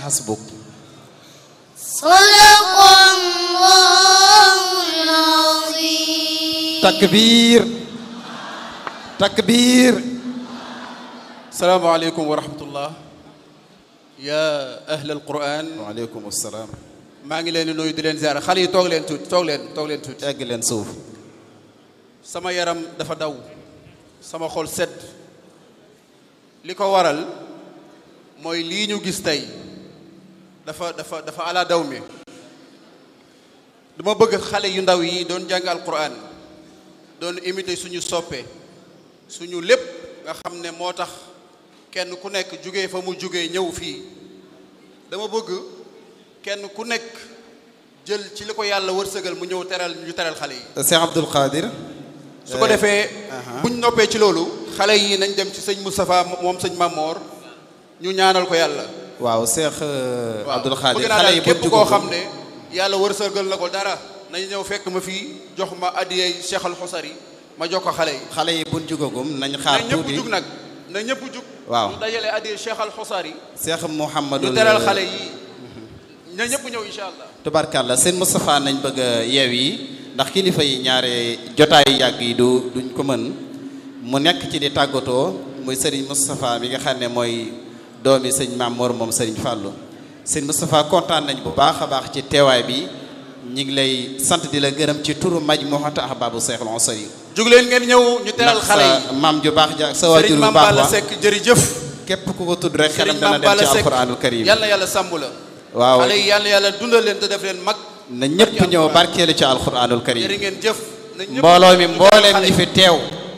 حسبك صدق الله العظيم تكبير تكبير السلام عليكم ورحمة الله يا أهل القرآن وعليكم السلام maa ngi leen di nuyu di leen ziara xale yi toog leen tuuti toog leen toog leen tuuti egg leen suuf sama yaram dafa daw sama xol sedd li ko waral mooy lii ñu gis tey dafa dafa dafa ala daw mi dama bëgg xale yu ndaw yi doon jàng alquran doon imité suñu soppe suñu lépp nga xam ne moo tax kenn ku nekk jugee fa mu jugee ñëw fii dama bëgg kenn ku nekk jël ci li ko yàlla wërsëgal mu ñëw teral ñu teral xale yi Cheikh Abdoul Qadir su ko defee buñ noppee ci loolu xale yi nañ dem ci sëñ Moustapha moom sëñ Mamor ñu ñaanal ko yàlla waaw Cheikh waaw Abdoul Qadir bëgg naa xale yi daal bu képp koo xam ne yàlla wërsëgal na ko dara nañ ñëw fekk ma fii jox ma addiyey Cheikh al Xusari ma jox ko xale yi xale yi buñ jugagum nañ xaar na ñëpp tuuti jug nag na ñëpp jug waaw ñu dajale addiyey Cheikh al Xusari Cheikh Mouhamadou ñu teral xale yi na ñëpp ñëw incha allah tubarkàlla seen Moustapha nañ bëgg a yeew yi ndax kilifa yi ñaare jotaayu yàgg yi du duñ ko mën mu nekk ci di tàggatoo muy Serigne Moustapha mi nga xam ne mooy doomi sëñ Maam Mor moom Serigne Fallou sëñ Moustapha kontaan nañ bu baax a baax ci teewaay bi ñu ngi lay sant di la gërëm ci turu Majmuhatu Ahbabu Cheikhul Ansari jug leen ngeen ñëw ñu teral ndax xale sa yi maam ju baax ja sa waajur Serigne bu Mame baax Balla wa Seck jërëjëf képp ku ko tudd rek xelam Serigne dana Mame dem Balla ci Seck alquranul karim yàlla yàlla sàmb la waaw xale yi yàlla yàlla dundal leen te def leen mag na ñëpp ñëw barkeelu ci alquranul karim jërë ngeen jëf na ñëpp mbooloo mi ñu teral mbooleem xale ñi yi. fi teew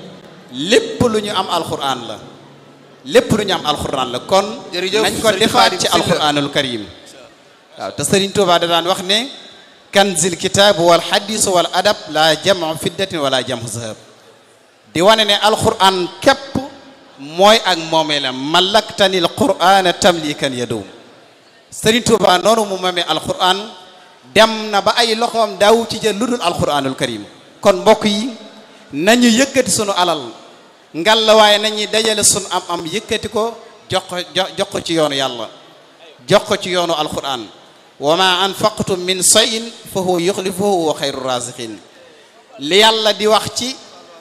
lépp lu ñu am alquran la lépp lu ñu am alquran la kon Jërëjëf, nañ ko Serigne defaat Khadim ci Sylla. alquranul karim waaw te Serigne Touba da daan wax ne kanzil kitab wal hadis wal adab la jamu fiddatin wala jamu zahab di wane ne alquran képp mooy ak moomeelam malaktanil qur'ana tamlikan yadum Serigne Touba noonu mu mamee alquran dem na ba ay loxoom daaw ci jël lu dul alquranul karim kon mbokk yi nañu yëkkati sunu alal ngal la waaye nañuy dajale sunu am am yëkkati ko jox ko jox ko ci yoonu yàlla jox ko ci yoonu alquran wa ma anfaqtum min sayin fa huwa yuxlifuhu wa xayru raziqin li yàlla di wax ci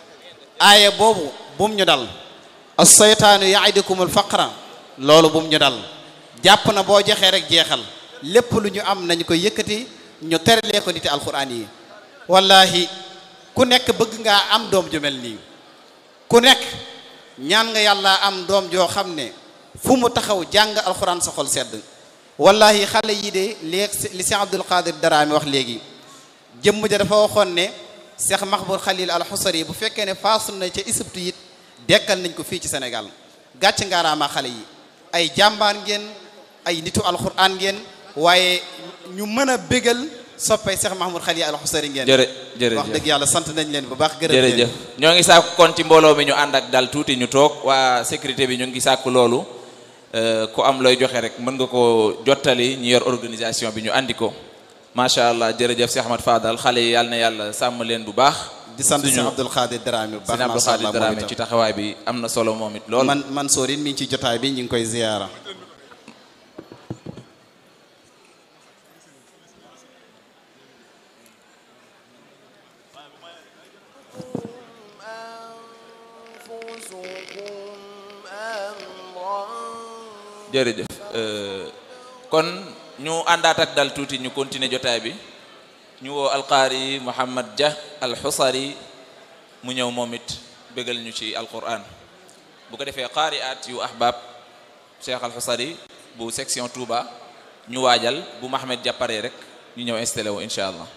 aaya boobu bum ñu dal as-saytaanu yaidukum al-faqra loolu bum ñu dal jàpp na boo joxee rek jeexal lépp lu ñu am nañu ko yëkkati ñu teralee ko niti alquran yi wallahi ku nekk bëgg ngaa am doom ju mel nii ku nekk ñaan nga yàlla am doom joo xam ne fu mu taxaw jàng alquran sa xol sedd wallahi xale yi de léegi li Cheikh Abdul Qadir Daraami wax léegi jëmm ja dafa waxoon ne Cheikh Mahmoud Khalil al Xusari bu fekkee ne faasu na ca Égypte it dekkal nañ ko fii ci Sénégal gàcc ngaaraama xale yi ay jàmbaan ngeen ay nitu alquran ngeen waaye ñu mën a bégal soppay Cheikh Mahmoud Khalil al Xusari ngeen jërë jërëjëf wax dëgg yàlla sant nañ leen bu baax gërëm leen jërëjëf ñoo ngi sàkku kon ci mbooloo mi ñu ànd ak dal tuuti ñu toog waa sécurité bi ñu ngi sàkku loolu euh, ku am looy joxe rek mën nga ko jottali ñu yor organisation bi ñu andi ko macha allah jërëjëf Cheikh Ahmad Fadal xale yi yàlla na yàlla sàmm leen bu baax di sant suñu Cheikh Abdul Qadir Daraami bu baax sëñ Abdou macha Khadir allah moom Dramé itam. ci taxawaay bi am na solo moom it lool man man soorin mi ngi ci jotaay bi ñu ngi koy ziyaara jërëjëf euh, kon ñu àndaat ak dal tuuti ñu continuer jotaay bi ñu woo alqaari Mouhamad Dia alxusari mu ñëw moom it bégal ñu ci alquran bu ko defee qaari at yu ahbab Cheikh alxusari bu section Touba ñu waajal bu Mohamed Dia paree rek ñu ñëw installé wu incha allah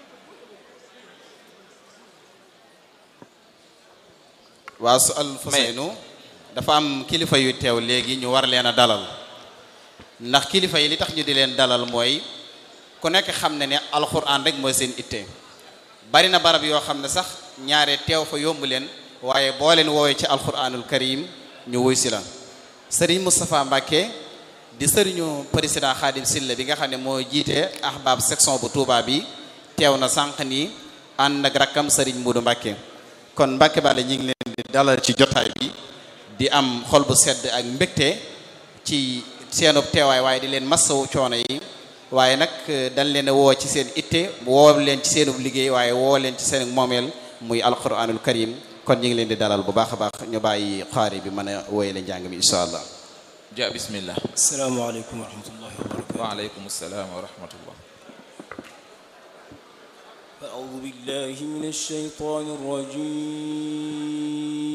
waa su al Fuseynu dafa am kilifa yu teew léegi ñu war leen a dalal ndax kilifa yi li tax ñu di leen dalal mooy ku nekk xam ne ne alxuraan rek mooy seen itte bari na barab yoo xam ne sax ñaare teew fa yomb leen waaye boo leen woowee ci alxuraanul karim ñu wuy si la sëriñ Moustapha Mbacke di sëriñu président Khadim Silla bi nga xam ne moo jiite ahbab section bu Touba bi teew na sànq nii ànd ak rakkam sëriñ Muudu Mbacke kon Mbacke Balla ñu ngi leen di dalal ci jotaay bi di am xol bu sedd ak mbégte ci seenub teewaay waaye di leen massawu coono yi waaye nag dañ leen a woo ci seen itte woo leen ci seenub liggéey waaye woo leen ci seen moomeel muy alquranul karim kon ñu ngi leen di dalal bu baax a baax ñu bàyyi xaari bi mën a wooyale njàng mi incha allah ja bismillah asalaamaaleykum wa rahmatullahi wa barakatu waaleykum salaam wa rahmatullah أعوذ بالله من الشيطان الرجيم